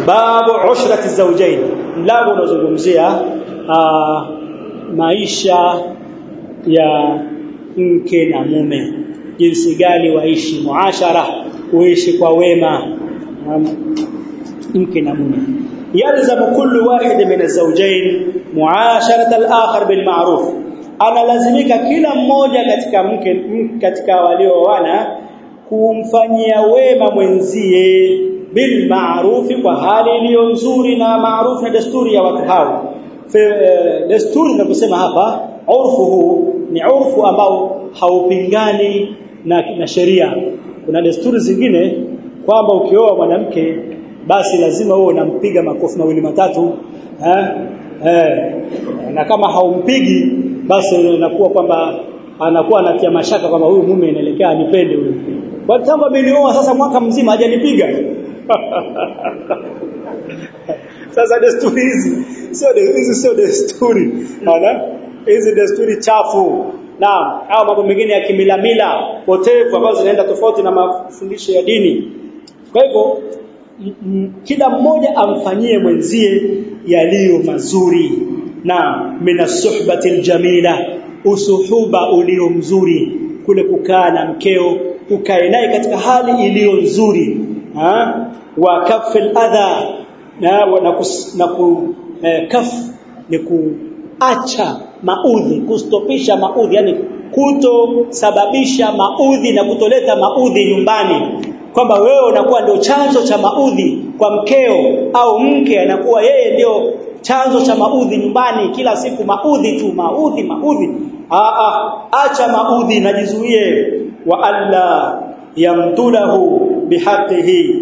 babu ushrati zawjain mlango unazungumzia maisha ya mke na mume jinsi gani waishi muashara kuishi kwa wema mke na mume yalzamu kullu wahid min az-zawjayn muasharat al-akhar bil ma'ruf analazimika kila mmoja katika mke katika walioana kumfanyia wema mwenzie bil ma'ruf kwa hali iliyo nzuri na maarufu na desturi ya watu hao desturi ninaposema hapa urfu huu ni urfu ambao haupingani na, na sheria kuna desturi zingine kwamba ukioa mwanamke basi lazima uwe unampiga makofi mawili matatu eh, eh, na kama haumpigi basi inakuwa kwamba anakuwa anatia mashaka kwamba huyu mume inaelekea anipende huyu kwa tangu amenioa sasa mwaka mzima hajanipiga sasa desturi hizi sio hizi sio desturi ana hizi desturi chafu naam au mambo mengine ya kimilamila potevu ambazo zinaenda tofauti na mafundisho ya dini kwa hivyo kila mmoja amfanyie mwenzie yaliyo mazuri na minasuhbati aljamila usuhuba ulio mzuri kule kukaa na mkeo ukae naye katika hali iliyo nzuri ha? wa kafil adha na na, kus, na ku, eh, kaf ni kuacha maudhi kustopisha maudhi yani kutosababisha maudhi na kutoleta maudhi nyumbani kwamba wewe unakuwa ndio chanzo cha maudhi kwa mkeo au mke anakuwa yeye ndio chanzo cha maudhi nyumbani kila siku maudhi tu maudhi maudhi aa acha maudhi najizuie wa alla yamtulahu bihaqqihi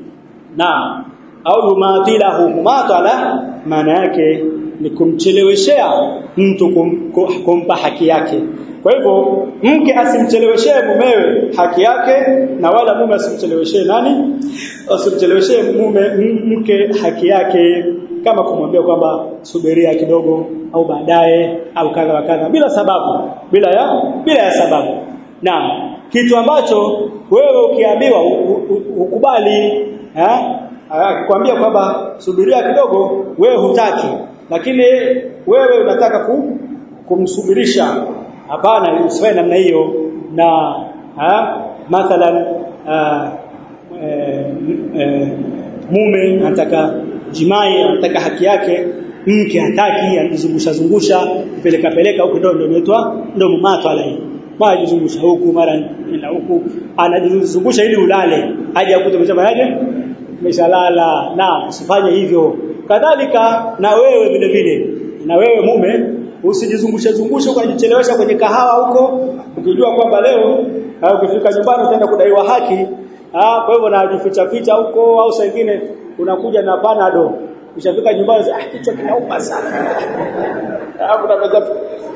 na au yumatilahu mumatala maana yake ni kumcheleweshea mtu kum, kumpa haki yake kwa hivyo mke asimcheleweshee mumewe haki yake na wala mume asimcheleweshee nani asimcheleweshee mume mke haki yake kama kumwambia kwamba subiria kidogo au baadaye au kadha wa kadha bila sababu bila ya bila ya sababu naam kitu ambacho wewe ukiambiwa ukubali eh akikwambia kwamba subiria kidogo wewe hutaki lakini wewe unataka kum, kumsubirisha hapana usiwe namna hiyo na ha, mathalan uh, e, e, mume anataka jimai anataka haki yake mke hataki anajizungusha zungusha peleka peleka huko ndio ndio inaitwa ndio mumato alai mara jizungusha huku mara nenda huku anajizungusha ili ulale haja kuta umeshafanyaje umeshalala na usifanye hivyo kadhalika na wewe vile vile na wewe mume usijizungushe zungushe ukajichelewesha kwenye kahawa huko ukijua kwamba leo au ukifika nyumbani utaenda kudaiwa haki ah kwa hivyo najificha ficha huko au saa nyingine unakuja na panado ukishafika nyumbani ah kichwa kinauma sana hapo unaweza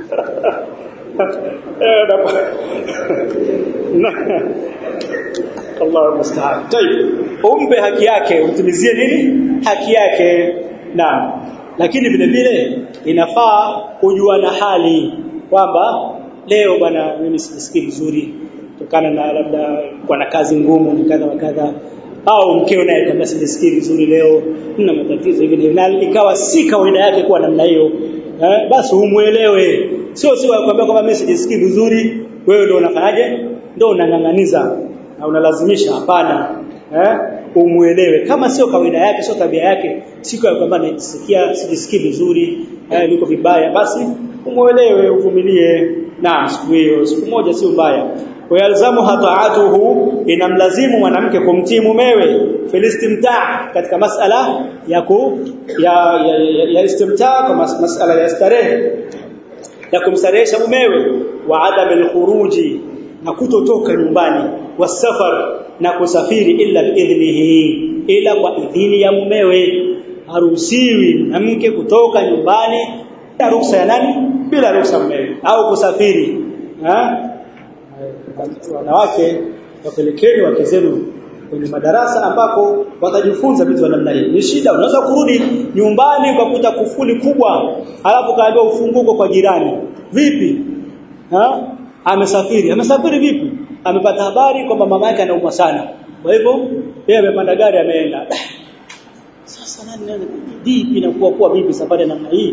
Allah musta'an. Tayeb. Umpe haki yake, umtimizie nini? Haki yake. Naam. Lakini vile vile inafaa kujua na hali kwamba leo bwana mimi sijisikii vizuri kutokana na labda kwa na kazi ngumu ni kadha wa kadha au mkeo naye kwamba sijisikii vizuri leo nina matatizo hivi na ikawa si kawaida yake kuwa namna hiyo eh, basi umuelewe sio sio kwamba kwamba mimi sijisikii vizuri wewe ndio unafanyaje ndio unang'ang'aniza na unalazimisha hapana eh umuelewe kama sio kawaida yake sio tabia yake siku ya kwamba najisikia sijisikii vizuri eh, niko vibaya basi umuelewe uvumilie na siku hiyo siku moja sio mbaya wayalzamu hataatuhu inamlazimu mwanamke kumtii mumewe filistimtaa katika masala ya ku ya, ya, ya, ya istimtaa kwa mas, masala ya starehe ya kumstarehesha mumewe wa adam alkhuruji na kutotoka nyumbani wasafar na kusafiri illa biidhnihi ila kwa idhini ya mumewe haruhusiwi mwanamke kutoka nyumbani bila ruhusa ya nani bila ruhusa ya mumewe au kusafiri ha? wanawake wapelekeni wake zenu kwenye madarasa ambapo watajifunza vitu vya namna hii. Ni shida, unaweza kurudi nyumbani ukakuta kufuli kubwa, alafu kaambiwa ufunguko kwa jirani. Vipi? Ha? Amesafiri. Amesafiri vipi? Amepata habari kwamba mama yake anaumwa sana. Kwa hivyo yeye amepanda gari ameenda. sasa nani vipi inakuwa kuwa vipi safari namna hii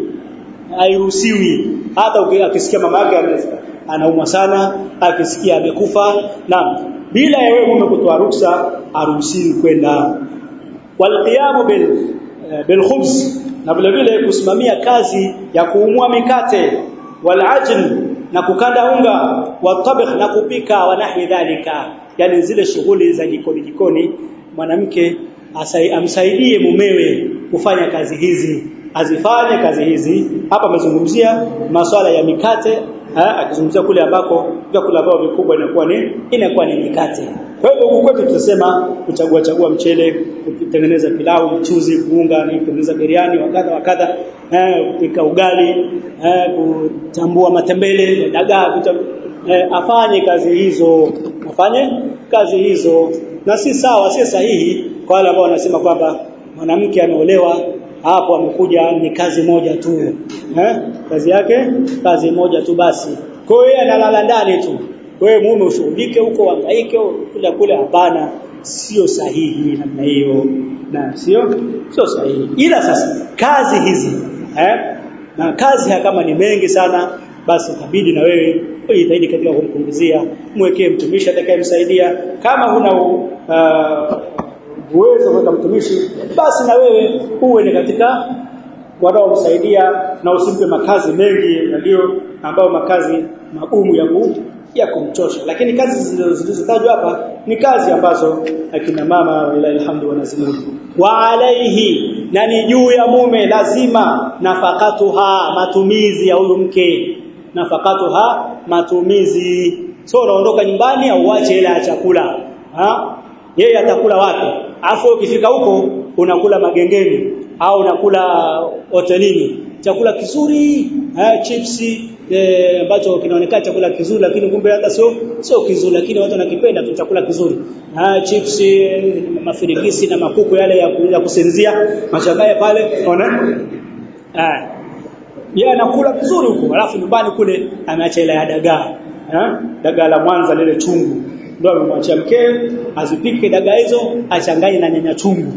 hairuhusiwi hata akisikia mama yake anaumwa sana akisikia amekufa na bila ya wewe mume kutoa ruksa haruhusiwi kwenda walqiyamu bil bil khubz na vile vile kusimamia kazi ya kuumua mikate wal ajn na kukanda unga wa tabikh na kupika wa nahwi dhalika yani zile shughuli za jikoni jikoni mwanamke amsaidie mumewe kufanya kazi hizi azifanye kazi hizi hapa amezungumzia masuala ya mikate akizungumzia kule ambako vyakula vyao vikubwa inakuwa ni inakuwa ni mikate kwa hivyo huku kwetu tutasema kuchagua chagua mchele kutengeneza pilau mchuzi kuunga ni kutengeneza biriani wakadha wakadha eh kupika ugali eh kutambua matembele dagaa eh, afanye kazi hizo afanye kazi hizo na si sawa si sahihi kwa wale ambao wanasema kwamba mwanamke ameolewa hapo amekuja ni kazi moja tu eh kazi yake kazi moja tu basi kwa hiyo analala ndani tu wewe mume ushughulike huko hangaike kule kule hapana sio sahihi namna hiyo na sio sio sahihi ila sasa kazi hizi eh na kazi kama ni mengi sana basi itabidi na wewe ujitahidi katika kumpunguzia mwekee mtumishi atakayemsaidia kama huna uh, uwezo kwa mtumishi basi na wewe uwe ni katika wanaomsaidia na usimpe makazi mengi ndio ambao makazi magumu ya ku, ya kumchosha lakini kazi zilizotajwa hapa ni kazi ambazo akina mama wala alhamdu wanazimudu wa alaihi na ni juu ya mume lazima nafakatuha matumizi ya huyu mke nafakatuha matumizi so unaondoka nyumbani au uache hela ya chakula ha yeye atakula wapi afu ukifika huko unakula magengeni au unakula hotelini chakula kizuri eh chipsi ambacho eh, kinaonekana chakula kizuri lakini kumbe hata sio sio kizuri lakini watu wanakipenda tu chakula kizuri ah chipsi mafirigisi na makuku yale ya kuja kusinzia mashabaya pale unaona ah yeye anakula vizuri huko alafu nyumbani kule ameacha ile ya dagaa eh dagaa la Mwanza lile chungu ndio amemwachia mkewe azipike dagaa hizo achanganye na nyanya chungu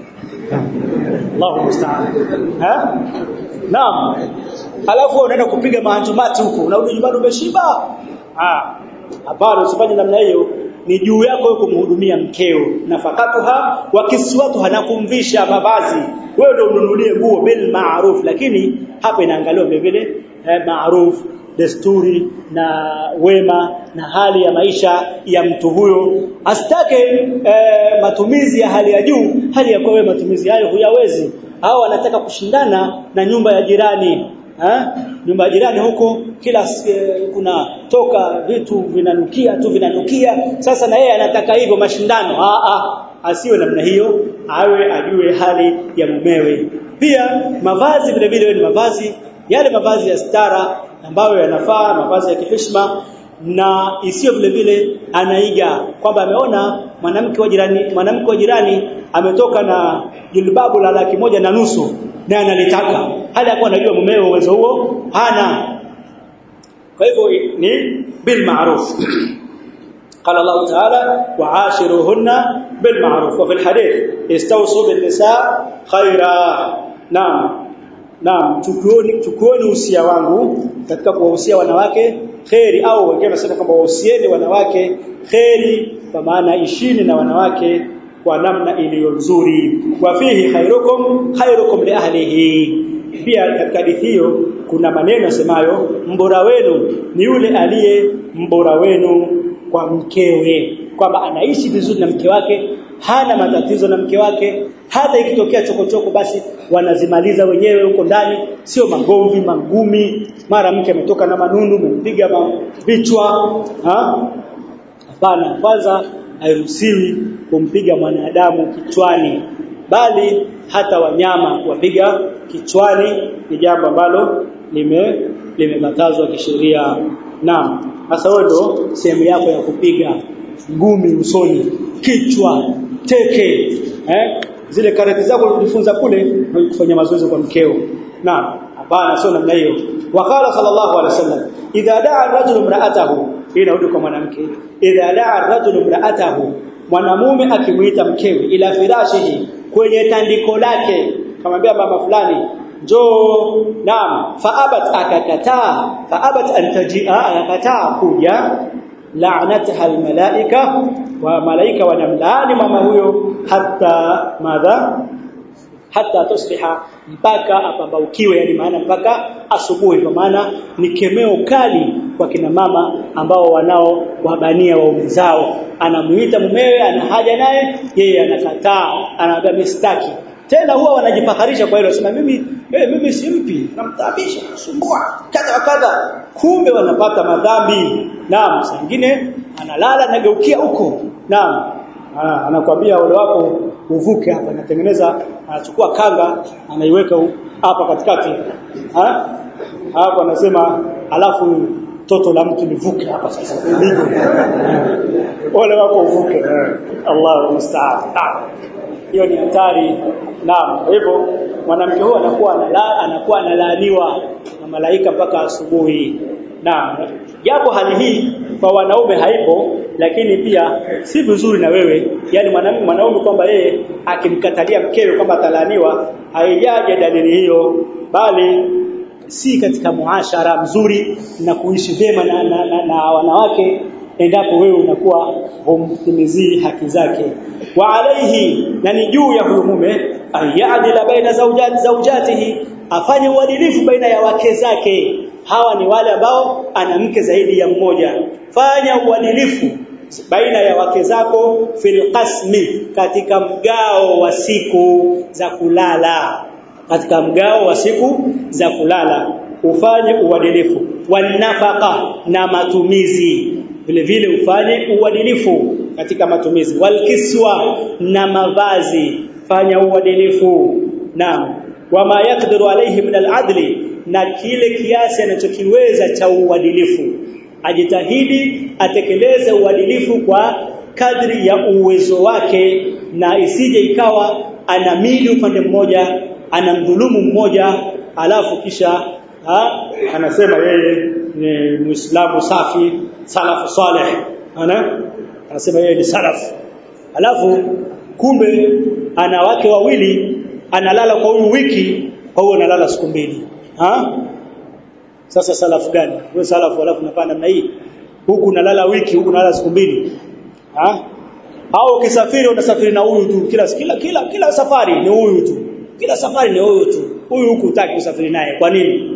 Allahu musta'an ha naam alafu unaenda kupiga mahanjumati huko unarudi nyumbani umeshiba ah hapana usifanye namna hiyo ni juu yako wewe kumhudumia mkeo nafakatuha wa kiswatuha na kumvisha mavazi wewe ndio ununulie nguo bil ma'ruf lakini hapa inaangaliwa vile vile eh, ma'ruf desturi na wema na hali ya maisha ya mtu huyo asitake eh, matumizi ya hali ya juu hali ya kwa wewe matumizi hayo huyawezi au anataka kushindana na nyumba ya jirani ha? nyumba ya jirani huko kila eh, kuna toka vitu vinanukia tu vinanukia sasa na yeye anataka hivyo mashindano a a asiwe namna hiyo awe ajue hali ya mumewe pia mavazi vile vile ni mavazi yale mavazi ya stara ambayo yanafaa mavazi ya kiheshima na isiyo vile vile anaiga kwamba ameona mwanamke wa jirani mwanamke wa jirani ametoka na jilbabu la laki moja na nusu na analitaka hali yakuwa anajua mumeo uwezo huo hana kwa hivyo ni bil ma'ruf قال الله تعالى وعاشروهن بالمعروف وفي الحديث استوصوا بالنساء خيرا نعم Naam, chukuoni chukuoni usia wangu katika kuwahusia wanawake kheri au wengine wanasema kwamba wahusieni wanawake kheri kwa maana ishini na wanawake kwa namna iliyo nzuri. Wa fihi khairukum khairukum li ahlihi. Pia katika hadithi hiyo kuna maneno yasemayo mbora wenu ni yule aliye mbora wenu kwa mkewe kwamba anaishi vizuri na mke wake hana matatizo na mke wake hata ikitokea chokochoko basi wanazimaliza wenyewe huko ndani sio magomvi mangumi mara mke ametoka na manundu mpiga vichwa ha hapana kwanza hairuhusiwi kumpiga mwanadamu kichwani bali hata wanyama kuwapiga kichwani ni jambo ambalo lime limekatazwa kisheria naam sasa wewe ndo sehemu yako ya kupiga ngumi usoni kichwa teke eh zile karate zako ulijifunza kule kufanya mazoezi kwa mkeo na hapana sio namna hiyo wakala sallallahu alaihi wasallam idha da'a ar-rajulu imra'atahu inarudi kwa mwanamke idha da'a ar-rajulu imra'atahu mwanamume akimuita mkewe ila firashihi kwenye tandiko lake kamwambia mama fulani njoo naam faabat akakataa faabat antajia akakataa kuja la'nataha almalaika wa malaika wanamlaani mama huyo hata madha hata tusbiha mpaka apambaukiwe yani maana mpaka asubuhi kwa maana ni kemeo kali kwa kina mama ambao wanao wabania waume zao anamuita mumewe ana haja naye yeye anakataa anaambia mistaki tena huwa wanajifakarisha kwa hilo sema mimi eh, mimi simpi namtabisha sumbua kadha kadha kumbe wanapata madhambi naam singine analala nageukia huko naam anakwambia wale wako uvuke hapa anatengeneza anachukua kanga anaiweka hapa katikati ha hapo anasema alafu toto la mtu livuke hapa sasa ligo wale wako uvuke Allahu musta'an hiyo ni hatari naam kwa hivyo mwanamke huyo anakuwa analala anakuwa analaaniwa na malaika mpaka asubuhi naam japo hali hii kwa wanaume haipo lakini pia si vizuri na wewe yani mwanaume mwanaume kwamba yeye akimkatalia mkewe kwamba atalaniwa haijaje dalili hiyo bali si katika muashara mzuri na kuishi vyema na, na, na, na wanawake endapo wewe unakuwa humtimizii haki zake wa alaihi na ni juu ya huyo mume ayadila baina zawjati zawjatihi afanye uadilifu baina ya wake zake hawa ni wale ambao ana mke zaidi ya mmoja fanya uadilifu baina ya wake zako fil qasmi katika mgao wa siku za kulala katika mgao wa siku za kulala ufanye uadilifu wanafaka na matumizi vile vile ufanye uadilifu katika matumizi walkiswa na mavazi fanya uadilifu naam wama yakdiru alayhi min aladli na kile kiasi anachokiweza cha uadilifu ajitahidi atekeleze uadilifu kwa kadri ya uwezo wake na isije ikawa anamili upande mmoja anamdhulumu mmoja alafu kisha ha, anasema yeye ni muislamu safi salafu saleh ana anasema yeye ni salaf alafu kumbe ana wake wawili analala kwa huyu wiki kwa hiyo analala siku mbili ha sasa salafu gani wewe salafu alafu unapanda namna hii huku unalala wiki huku unalala siku mbili ha au ukisafiri unasafiri na huyu tu kila kila kila kila safari ni huyu tu kila safari ni huyu tu huyu huku utaki kusafiri naye kwa nini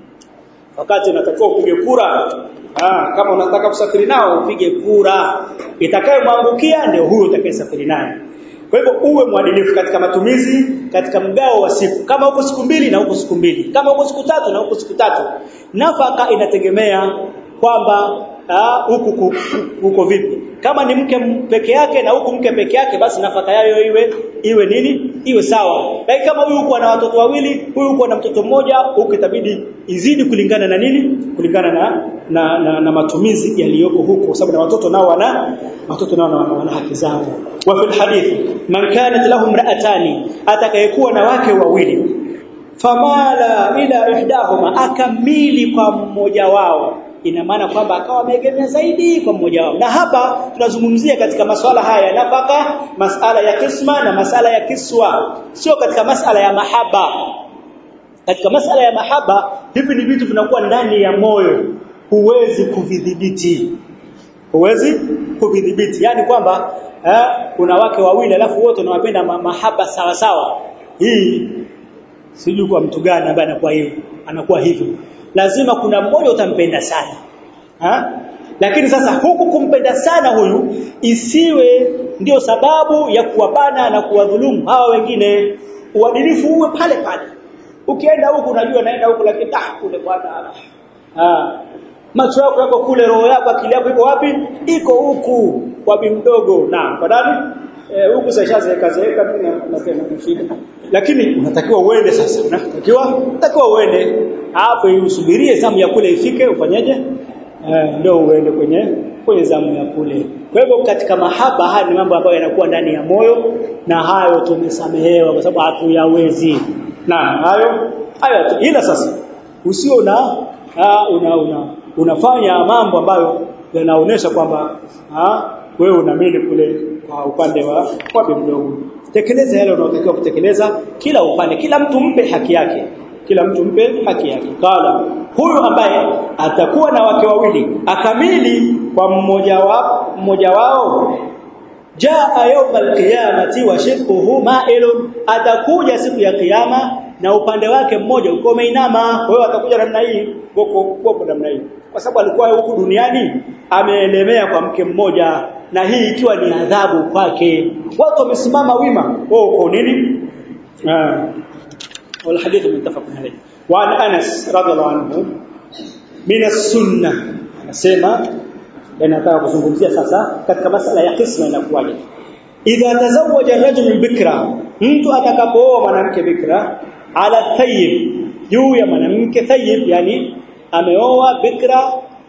wakati unatakiwa upige kura ah kama unataka kusafiri nao upige kura itakayomwangukia ndio huyo utakayesafiri naye kwa hivyo uwe mwadilifu katika matumizi katika mgao wa siku kama huko siku mbili na huko siku mbili kama huko siku tatu na huko siku tatu nafaka inategemea kwamba huku huko vipi kama ni mke peke yake na huku mke peke yake basi nafaka yayo iwe iwe nini iwe sawa lakini kama huyu huko ana watoto wawili huyu huko ana mtoto mmoja huku itabidi izidi kulingana na nini kulingana na na, na, na matumizi yaliyoko huko kwa sababu na watoto nao wana watoto nao wana, wana haki zao wa fil hadith man kanat lahum ra'atani atakayekuwa na wake wawili famala ila ihdahuma akamili kwa mmoja wao ina maana kwamba akawa ameegemea zaidi kwa mmoja wao na hapa tunazungumzia katika masuala haya ya nafaka masala ya kisma na masala ya kiswa sio katika masala ya mahaba katika masala ya mahaba hivi ni vitu vinakuwa ndani ya moyo huwezi kuvidhibiti huwezi kuvidhibiti yani kwamba eh, kuna wake wawili alafu wote wanawapenda ma mahaba sawa sawa hii sijui kwa mtu gani ambaye anakuwa hivyo anakuwa hivyo lazima kuna mmoja utampenda sana ha? lakini sasa huku kumpenda sana huyu isiwe ndio sababu ya kuwabana na kuwadhulumu hawa wengine uadilifu uwe pale pale ukienda huku unajua naenda huku lakini ah kule bwana ah macho yako yako kule roho yako akili yako iko wapi iko huku kwa bi mdogo na kwa nani eh, huku sashazeeka zeeka mimi napenda kufika lakini unatakiwa uende sasa unatakiwa unatakiwa uende hapo usubirie zamu ya kule ifike ufanyeje eh, ndio uende kwenye kwenye zamu ya kule kwa hivyo katika mahaba haya ni mambo ambayo yanakuwa ndani ya moyo na hayo tumesamehewa kwa sababu hatuyawezi na hayo hayo ila sasa usio na una, una unafanya mambo ambayo yanaonesha kwamba wewe unamili kule uh, upande wa wa bi mdogo tekeleza yale unayotakiwa kutekeleza kila upande kila mtu mpe haki yake kila mtu mpe haki yake kala huyu ambaye atakuwa na wake wawili akamili kwa mmoja wa mmoja wao jaa yawm alqiyamati wa shiqquhu ma'ilun atakuja siku ya kiyama na upande wake mmoja uko umeinama kwa hiyo atakuja namna hii goko goko namna hii kwa sababu alikuwa huku duniani ameelemea kwa mke mmoja na hii ikiwa ni adhabu kwake watu wamesimama wima wao uko nini ah والحديث متفق عليه وعن انس رضي الله عنه من السنه anasema nataka kuzungumzia sasa katika masala ya kisma inakuwaje idha tazawaja rajul bikra mtu atakapooa mwanamke bikra ala thayyib juu ya mwanamke thayyib yani ameoa bikra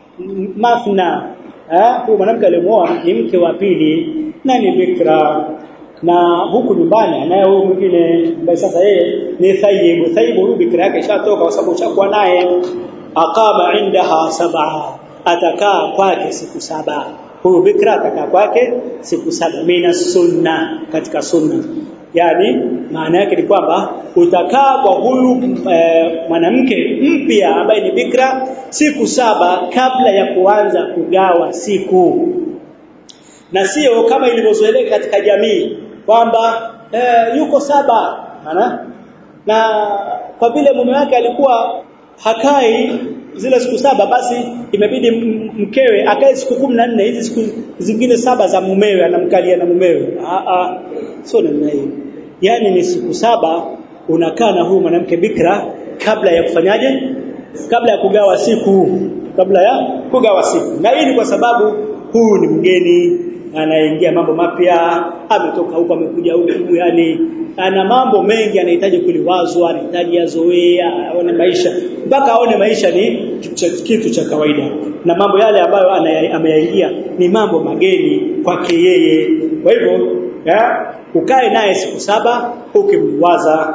mafna eh huyo mwanamke aliyeoa ni mke wa pili na ni bikra na huku nyumbani anaye huyu mwingine ambaye sasa yeye ni thayyib thayyib huyu bikra yake ishatoka kwa sababu ushakuwa naye aqama indaha sab'a atakaa kwake siku saba huyu bikra atakaa kwake siku saba mina sunna katika sunna yani maana yake ni kwamba utakaa kwa huyu e, mwanamke mpya ambaye ni bikra siku saba kabla ya kuanza kugawa siku na sio kama ilivyozoeleka katika jamii kwamba e, yuko saba maana na kwa vile mume wake alikuwa hakai zile siku saba basi imebidi mkewe akae siku nne hizi siku zingine saba za mumewe anamkalia na mumewe a a sio namna hiyo yani ni siku saba unakaa na huyu mwanamke bikra kabla ya kufanyaje kabla ya kugawa siku kabla ya kugawa siku na hii ni kwa sababu huyu ni mgeni anaingia mambo mapya ametoka huko amekuja huku yani ana mambo mengi anahitaji kuliwazwa anahitaji azoea aone maisha mpaka aone maisha ni kitu cha kawaida na mambo yale ambayo ameyaingia ni mambo mageni kwake yeye kwa hivyo ukae naye siku saba ukimwaza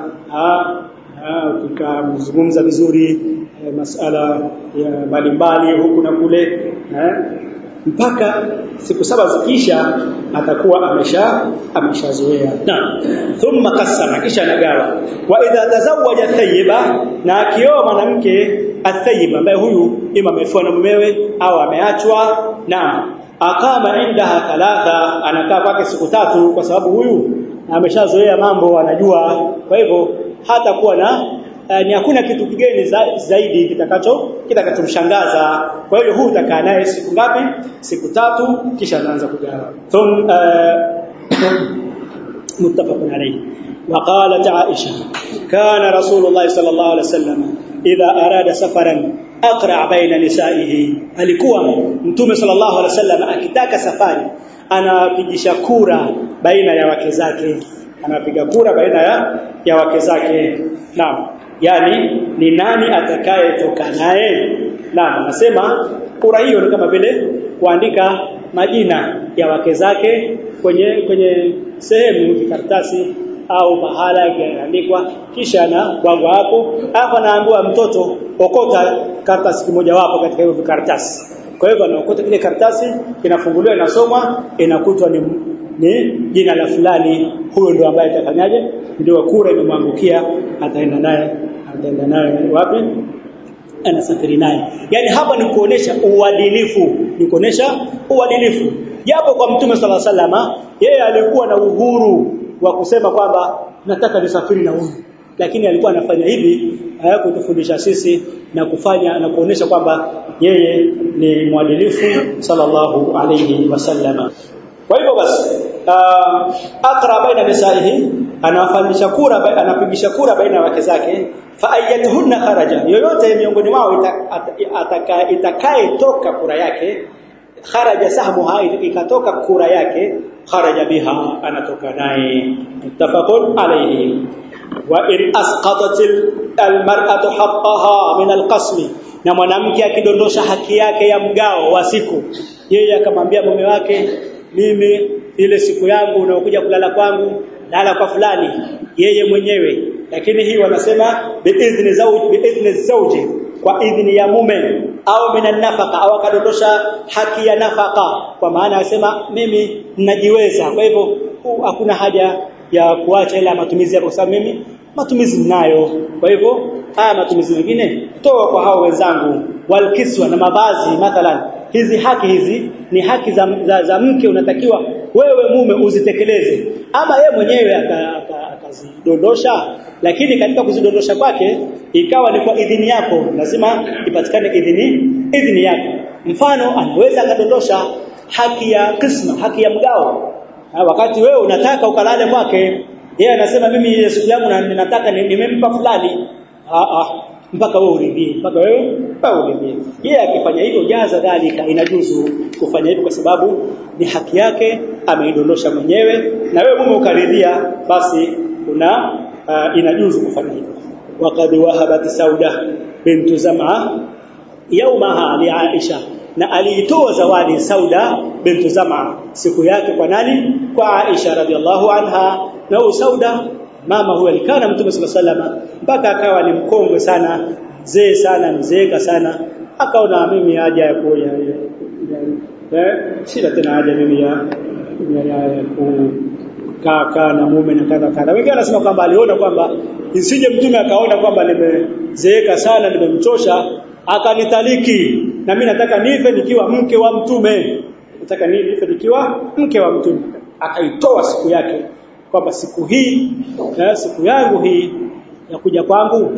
ukamzungumza vizuri masala ya mbalimbali huku na kule mpaka siku saba zikisha atakuwa amesha ameshazoea na thumma kasama kisha anagawa wa idha tazawaja tayyiba na akioa mwanamke atayyiba ambaye huyu ima amefua na mumewe au ameachwa na akama indaha thalatha anakaa kwake siku tatu kwa sababu huyu ameshazoea mambo anajua kwa hivyo hata kuwa na uh, ni hakuna kitu kigeni za, zaidi kitakacho kitakachomshangaza kwa hiyo huu utakaa naye siku ngapi siku tatu kisha anaanza kugawa thum uh, متفق عليه وقالت عائشة كان رسول الله صلى الله عليه وسلم إذا أراد سفرا أقرع بين نسائه alikuwa mtume sallallahu alaihi wasallam akitaka safari anapigisha kura baina ya wake zake anapiga kura baina ya, ya wake zake naam yani ni nani atakayetoka naye naam anasema kura hiyo ni kama vile kuandika majina ya wake zake kwenye kwenye sehemu vikaratasi au pahala yaandikwa kisha na bwagwa hapo hapo anaambiwa mtoto okota karatasi kimoja wapo katika hiyo vikaratasi kwa hivyo anaokota kile karatasi kinafunguliwa inasomwa inakutwa ni ni jina la fulani huyo ndio ambaye atafanyaje ndio kura imemwangukia ataenda naye ataenda naye wapi anasafiri naye yani hapa ni kuonesha uadilifu ni kuonesha uadilifu japo kwa mtume sala salama yeye alikuwa na uhuru wa kusema kwamba nataka nisafiri na huyu lakini alikuwa anafanya hivi kutufundisha sisi na kufanya na kuonesha kwamba yeye ni mwadilifu sallallahu alayhi wasallama kwa hivyo basi uh, aqra baina nisaihi anafanyisha kura anapigisha kura baina ya wake zake fa ayyatuhunna kharaja yoyote miongoni mwao itakaye itakaye toka kura yake kharaja sahmuha ikatoka kura yake kharaja biha anatoka naye muttafaqun alayhi wa in asqatat almar'atu haqqaha min alqasmi na mwanamke akidondosha haki yake ya mgao wa siku yeye akamwambia mume wake mimi ile siku yangu unaokuja kulala kwangu lala kwa fulani yeye mwenyewe lakini hii wanasema biidhni zawji biidhni zawji kwa idhni ya mume au minan nafaka au akadondosha haki ya nafaka kwa maana anasema mimi ninajiweza kwa hivyo hakuna haja ya kuacha ile matumizi yako kwa sababu mimi matumizi ninayo kwa hivyo haya matumizi mengine toa kwa hao wenzangu walkiswa na mavazi mathalan hizi haki hizi ni haki za, za, za mke unatakiwa wewe mume uzitekeleze ama yeye mwenyewe akazidondosha lakini katika kuzidondosha kwake ikawa ni kwa idhini yako lazima ipatikane idhini idhini yako mfano anaweza akadondosha haki ya kisma haki ya mgao wakati wewe unataka ukalale kwake yeye anasema mimi ile siku yangu nataka nimempa fulani ah ah mpaka wewe uridhie mpaka wewe mpaka uridhie yeye akifanya hivyo jaza dhalika inajuzu kufanya hivyo kwa sababu ni haki yake ameidondosha mwenyewe na wewe mume ukaridhia basi una uh, inajuzu kufanya hivyo waqad wahabat sauda bintu zam'a yawmaha li aisha na aliitoa zawadi sauda bintu zam'a siku yake kwa nani kwa aisha radhiallahu anha na sauda mama huyo alikana mtume sallallahu alaihi mpaka akawa ni mkongwe sana mzee sana mzeeka sana akaona mimi haja ya kuoja eh sina tena haja mimi ya ya, ya kukaa na mume na kadha kadha wengine wanasema kwamba aliona kwamba isije mtume akaona kwamba nimezeeka sana nimemchosha akanitaliki na mimi nataka nife nikiwa mke wa mtume nataka nife nikiwa mke wa mtume akaitoa siku yake kwamba siku hii na siku yangu hii ya kuja kwangu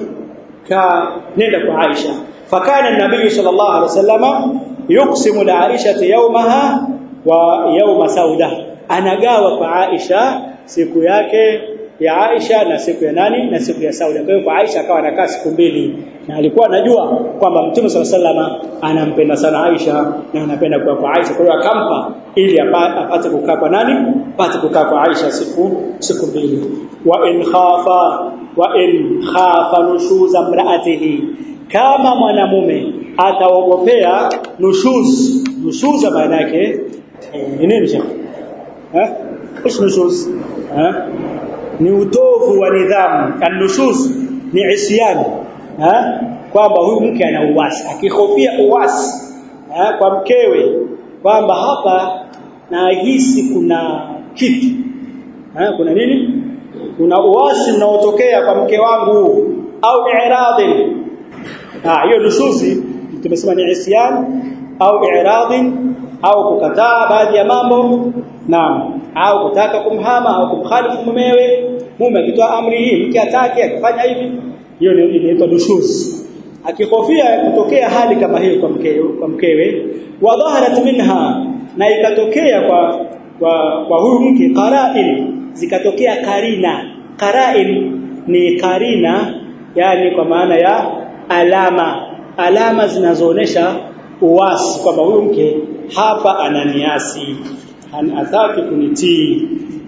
ka nenda kwa Aisha fakana nabii sallallahu alaihi wasallam yuqsimu la Aisha yawmaha wa yawma sauda anagawa kwa Aisha siku yake ya Aisha na siku ya nani na siku ya Sauda. Kwa hiyo kwa Aisha akawa anakaa siku mbili na alikuwa anajua kwamba Mtume صلى الله anampenda sana Aisha na anapenda kuwa kwa Aisha. Kwa hiyo akampa ili apate kukaa kwa nani? Apate kukaa kwa Aisha siku siku mbili. Wa in khafa wa in khafa nushuza mraatihi kama mwanamume ataogopea nushuz nushuza maana yake ni nini shekhi eh ايش نشوز ها ni utovu wa nidhamu anushuz ni isyan ha kwamba huyu mke ana uwasi akihofia uwasi ha? kwa mkewe kwamba hapa nahisi kuna kitu ha? kuna nini kuna uwasi unaotokea kwa mke wangu au i'radhi ah hiyo nushuzi tumesema ni isyan au i'radhi au kukataa baadhi ya mambo naam au kutaka kumhama au kumkhalifu mumewe mume akitoa amri hii mke atake akifanya hivi hiyo inaitwa nushuz akihofia kutokea hali kama hiyo kwa mkewe kwa mkewe wa dhaharat minha na ikatokea kwa kwa, kwa huyu mke qara'il zikatokea karina qara'il ni karina yani kwa maana ya alama alama zinazoonesha uwasi kwamba huyu mke hapa ananiasi hataki kunitii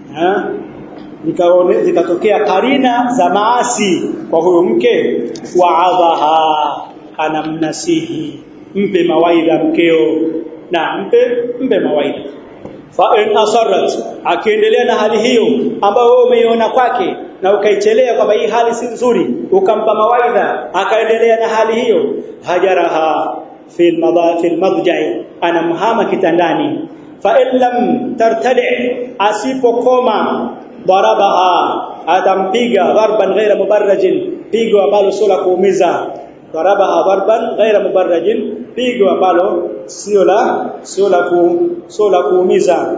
zikaone zikatokea karina za maasi kwa huyo mke waadhaha anamnasihi mpe mawaidha mkeo na mpe mpe mawaidha fa in asarrat akiendelea na hali hiyo ambayo wewe umeiona kwake na ukaichelea kwamba hii hali si nzuri ukampa mawaidha akaendelea na hali hiyo hajaraha fil madha fil madja'i anamhama kitandani fa in lam tartadi asipokoma darabaha atampiga darban ghaira mubarrajin pigo ambalo sio la kuumiza darabaha darban ghaira mubarrajin pigo ambalo sio la sio la ku sio la kuumiza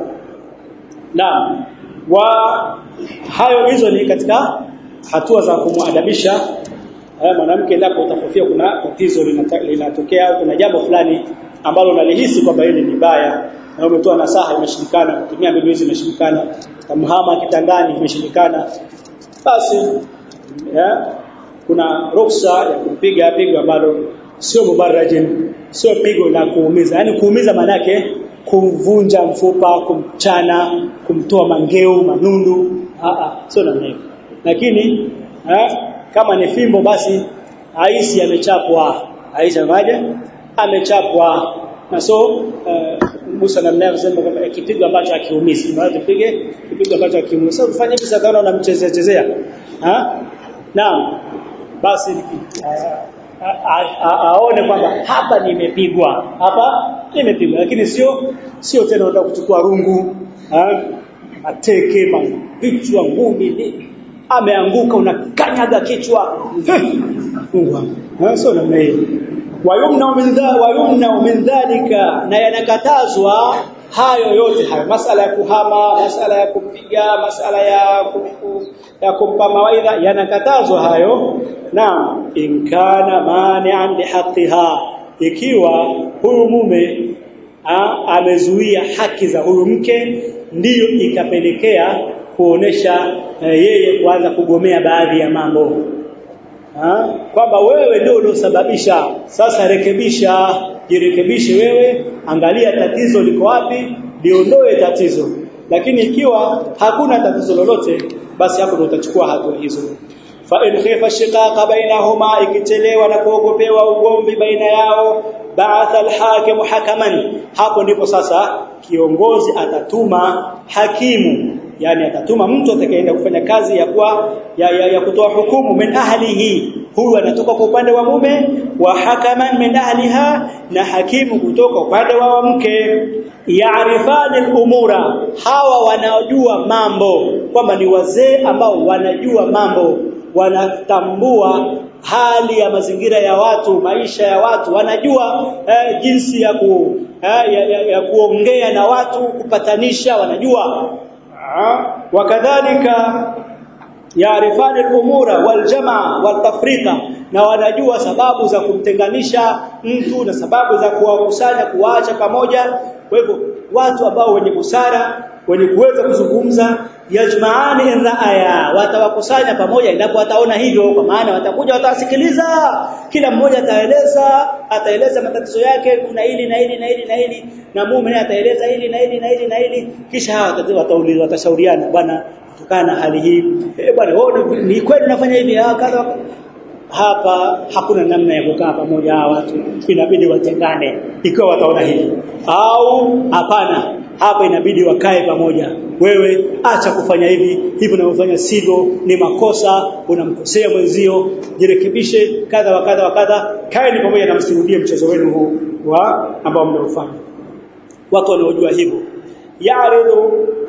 na wa hayo hizo ni katika hatua za kumwadabisha mwanamke endapo utafofia kuna tatizo linatokea au kuna jambo fulani ambalo unalihisi kwamba hili ni baya na umetoa nasaha imeshindikana kutumia mbinu hizi imeshindikana kamhama kitandani imeshindikana basi ya, kuna ruksa ya kumpiga pigo ambalo sio mubarajin sio pigo la kuumiza yani kuumiza manake kumvunja mfupa kumchana kumtoa mangeu manundu a a sio namna hiyo lakini ha, kama ni fimbo basi aisi amechapwa aisha maja amechapwa na so uh, Musa namna anasema kwamba kipigo ambacho akiumizi maana tupige kipigo ambacho akiumizi sasa ufanye hivi sasa unamchezea chezea ha naam basi uh, aone kwamba hapa nimepigwa hapa nimepigwa lakini sio sio tena unataka kuchukua rungu mateke mapichwa ngumi ameanguka unakanyaga kichwa Mungu wangu sio namna hiyo wayumna min wayumna min dhalika na yanakatazwa hayo yote hayo masala ya kuhama masala ya kupiga masala ya kufu, ya kumpa mawaidha yanakatazwa hayo na inkana mani'an lihaqqiha ikiwa huyu mume amezuia haki za huyu mke ndiyo ikapelekea kuonesha yeye kuanza kugomea baadhi ya mambo kwamba wewe ndio uliosababisha sasa rekebisha jirekebishe wewe angalia tatizo liko wapi liondoe tatizo lakini ikiwa hakuna tatizo lolote basi hapo ndio utachukua hatua hizo fa in khifa shiqaqa bainahuma ikitelewa na kuogopewa ugomvi baina yao ba'atha al-hakim hakaman hapo ndipo sasa kiongozi atatuma hakimu yani atatuma mtu atakayeenda kufanya kazi ya kuwa ya, ya, ya kutoa hukumu min ahlihi huyu anatoka kwa upande wa mume wa hakaman min ahliha na hakimu kutoka upande wa mke yaarifani al-umura hawa wanaojua mambo kwamba ni wazee ambao wanajua mambo wanatambua hali ya mazingira ya watu maisha ya watu wanajua eh, jinsi ya ku eh, ya, ya, ya kuongea na watu kupatanisha wanajua wakadhalika yaarifani al-umura wal-jamaa wal-tafrika na wanajua sababu za kumtenganisha mtu na sababu za kuwakusanya kuwaacha pamoja kwa hivyo watu ambao wenye busara wenye kuweza kuzungumza yajmaani raaya watawakusanya pamoja endapo wataona hivyo kwa maana watakuja watasikiliza kila mmoja ataeleza ataeleza matatizo yake kuna hili na hili na hili na hili na mume naye ataeleza hili na hili na hili na hili kisha hawa watauliza watashauriana bwana kutokana na hali hii eh bwana wewe ni kweli unafanya hivi kadha hapa hakuna namna ya kukaa pamoja hawa watu inabidi watengane ikiwa wataona hivi au hapana hapa inabidi wakae pamoja wewe acha kufanya hivi hivi unavyofanya sivyo ni makosa unamkosea mwenzio jirekebishe kadha wa kadha wa kadha kaeni pamoja na msirudie mchezo wenu huu wa ambao mnaofanya watu wanaojua hivyo ya'ridu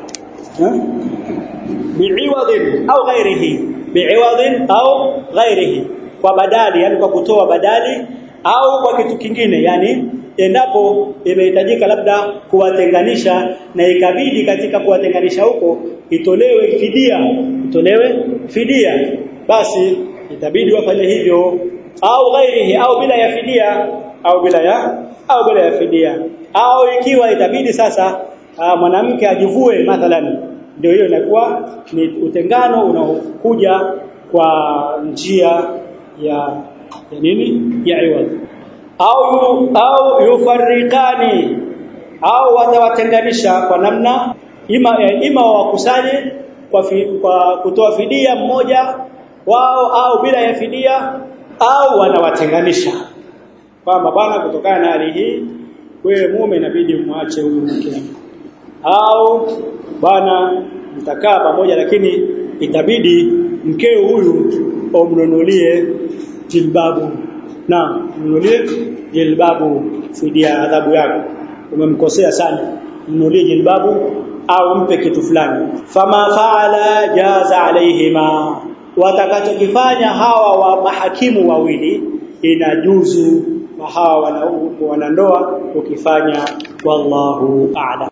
bi'iwadin au ghairihi bi'iwadin au ghairihi kwa badali yani kwa kutoa badali au kwa kitu kingine yani endapo imehitajika labda kuwatenganisha na ikabidi katika kuwatenganisha huko itolewe fidia itolewe fidia basi itabidi wafanye hivyo au ghairihi au bila ya fidia au bila ya au bila ya fidia au ikiwa itabidi sasa mwanamke ajivue mathalan ndio hiyo inakuwa ni utengano unaokuja kwa njia ya ya nini ya iwad au au yufarriqani au watawatenganisha kwa namna ima ima wakusanye kwa, fi, kwa kutoa fidia mmoja wao au bila ya fidia au wanawatenganisha kwamba bwana kutokana na hali hii wewe mume inabidi umwache huyu mke au bwana mtakaa pamoja lakini itabidi mkeo huyu umnunulie jilbabu na mnunulie jilbabu fidia adhabu yako umemkosea sana mnunulie jilbabu au mpe kitu fulani fama faala jaza alaihima watakachokifanya hawa wa mahakimu wawili inajuzu hawa wanandoa ukifanya wallahu a'lam